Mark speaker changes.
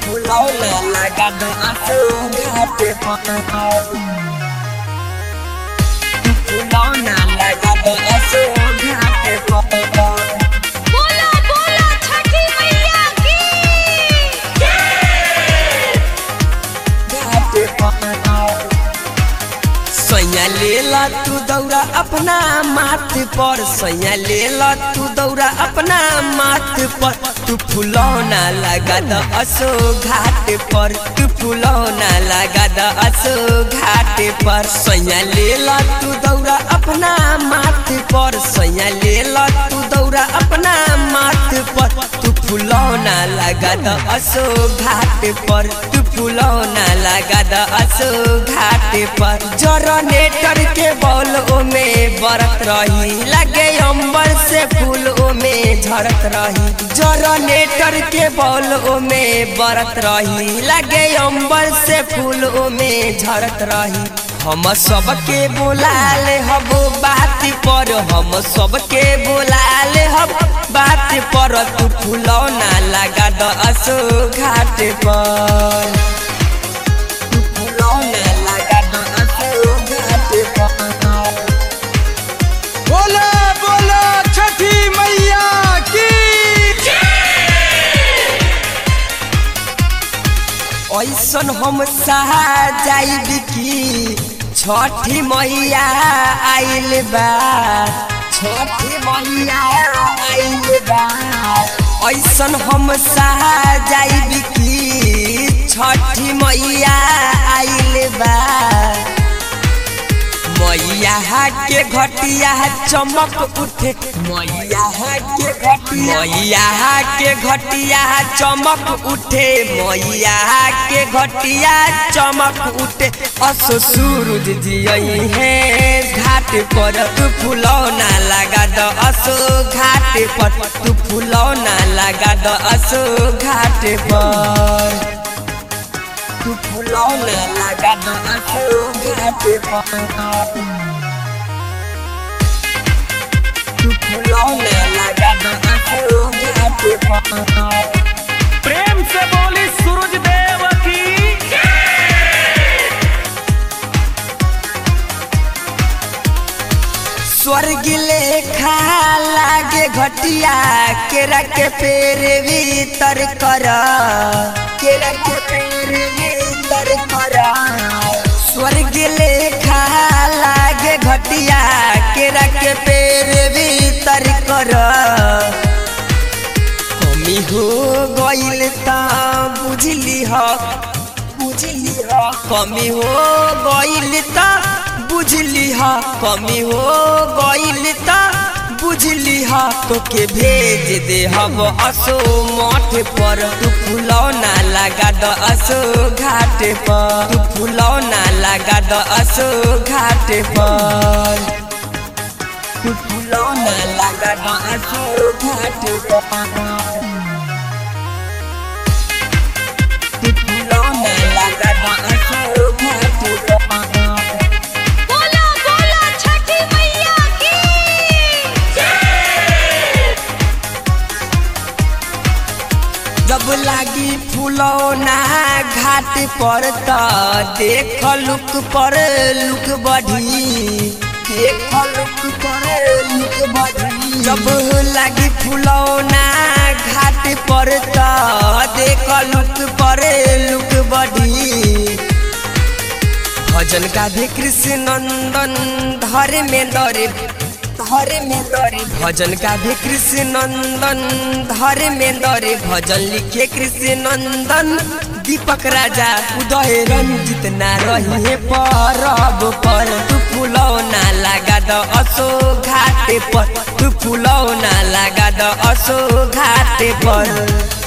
Speaker 1: फुलौना लगा दो आंसू घाटे पर फुलौना लगा दो आंसू घाटे पर
Speaker 2: बोला बोला छठी मैया की
Speaker 1: घाटे पर सैया लेला तू दौरा अपना माथ पर सैया लेला तू दौरा अपना माथ पर तू फुलौना लगा द असो घाट पर तू फुलौना लगा द असो घाट पर सैया लेला तू दौरा अपना माथ पर सैया लेला तू दौरा अपना माथ पर तू फुलौना लगा द असो घाट पर तू फुलौना लगा द असो घाट पर जनरेटर के बॉल ओमे बरत रही लगे अंबर से फूल ओमे झरत रही जनरेटर के बॉल ओमे बरत रही लगे अंबर से फूल ओमे झरत रही हम सबके बोलाले हब बात पर हम सबके बोलाले हब बात पर तू फुलौना लगा द असो घाट पर तू फुलौना लगा द असो घाट पर
Speaker 3: बोला बोला छठी मैया की
Speaker 1: ऐसन हम सहा जाइब की छठी मैया आइल बा छठी मैया आइल बा ऐसन हम सहा जाइब की छठी मैया आइल बा मैया के घटिया चमक उठे मैया के घटिया मैया के घटिया चमक उठे मैया के घटिया चमक उठे असो सूरज जियई है घाट पर तू फुलौना लगा द असो घाट पर तू फुलौना लगा द असो घाट पर तू फुलौना लगा द असो घाट पर तू फुलौना लगा द असो घाट पर
Speaker 3: प्रेम से बोली सूरज देव की
Speaker 1: स्वर्ग लेखा लागे घटिया केरा के पेड़ भीतर कर केरा के पेड़ भीतर कर स्वर्ग लेखा लागे घटिया केरा के पेड़ भीतर कर कमी हो गइल त बुझली ह बुझली ह कमी हो गइल त बुझली ह कमी हो गइल त बुझली ह तोके भेज दे हम असो मठ पर तू फुलौना लगा द असो घाट पर तू फुलौना लगा द असो घाट पर तू फुलौना लगा द असो घाट पर तू फुलौना लगा द असो घाट पर
Speaker 2: बोला बोला छठी मैया की
Speaker 1: जब लागी फुलौना घाट पर त देख लुक पर लुक बढ़ी देख लुक पर लुक बढ़ी जब लागी फुलौना घाट पर त देख लुक पर लुक बढ़ी भजन गाधे कृष्ण नंदन धर्मेंद्र धर्मेंद्र भजन गाधे कृष्ण नंदन धर्मेंद्र भजन लिखे कृष्ण नंदन दीपक राजा उदय रंजित ना रही परब पर तू फुलौना लगा द असो घाट पर तू फुलौना लगा द असो घाट पर